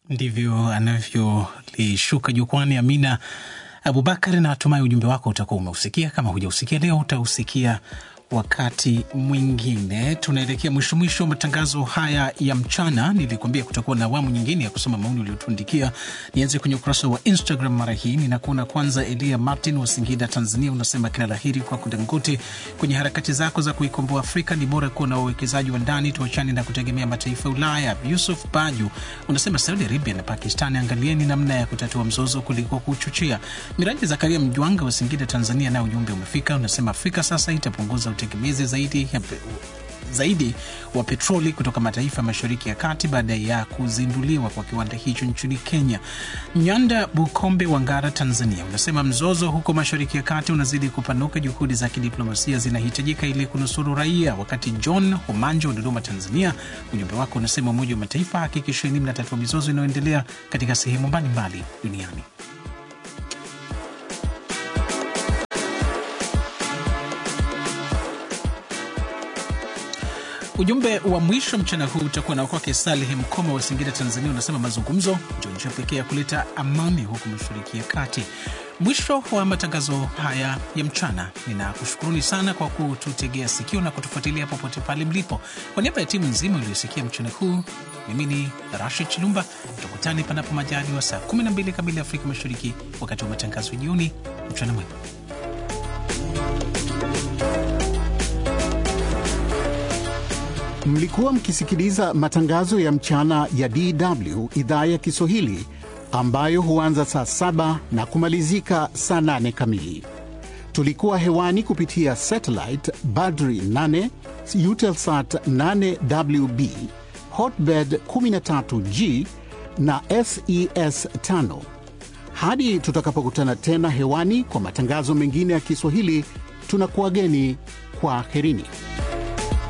Ndivyo anavyolishuka jukwani Amina Abubakar, na natumai ujumbe wako utakuwa umeusikia. Kama hujausikia leo, utausikia wakati mwingine. Tunaelekea mwisho mwisho wa matangazo haya ya mchana. Nilikuambia kutakuwa na awamu nyingine ya kusoma maoni uliotuandikia. Nianze kwenye ukurasa wa Instagram mara hii, ninakuona kwanza. Elia Martin wa Singida, Tanzania, unasema kila laheri kwako Dangote kwenye harakati zako za kuikomboa Afrika. Ni bora kuwa na wawekezaji wa ndani, tuachane na kutegemea mataifa ya Ulaya. Yusuf Baju unasema Saudi Arabia na Pakistan, angalieni namna ya kutatua mzozo kuliko kuchochea. Miraji Zakaria Mjwanga wa Singida, Tanzania, naye ujumbe umefika. Unasema Afrika sasa itapunguza utegemezi zaidi ya pe, zaidi wa petroli kutoka mataifa ya mashariki ya kati baada ya kuzinduliwa kwa kiwanda hicho nchini Kenya. Nyanda Bukombe wa Ngara, Tanzania, unasema mzozo huko mashariki ya kati unazidi kupanuka, juhudi za kidiplomasia zinahitajika ili kunusuru raia. Wakati John Homanja wa Dodoma, Tanzania, ujumbe wako unasema Umoja wa Mataifa hakikisheni mnatatua mizozo inayoendelea katika sehemu mbalimbali duniani. Ujumbe wa mwisho mchana huu utakuwa na kwake Saleh Mkoma wa Singida, Tanzania. Unasema mazungumzo ndio njia pekee ya kuleta amani huku mashariki ya kati. Mwisho wa matangazo haya ya mchana, ninakushukuruni sana kwa kututegea sikio na kutufuatilia popote pale mlipo. Kwa niaba ya timu nzima iliyosikia mchana huu, mimi ni Rashid Chilumba. Tukutane panapo majaliwa saa 12 kamili Afrika Mashariki, wakati wa matangazo ya jioni. Mchana mwema. Mlikuwa mkisikiliza matangazo ya mchana ya DW idhaa ya Kiswahili ambayo huanza saa saba na kumalizika saa nane kamili. Tulikuwa hewani kupitia satellite Badri 8, Eutelsat 8WB, Hotbird 13G na SES 5. Hadi tutakapokutana tena hewani kwa matangazo mengine ya Kiswahili, tunakuwageni kwa herini.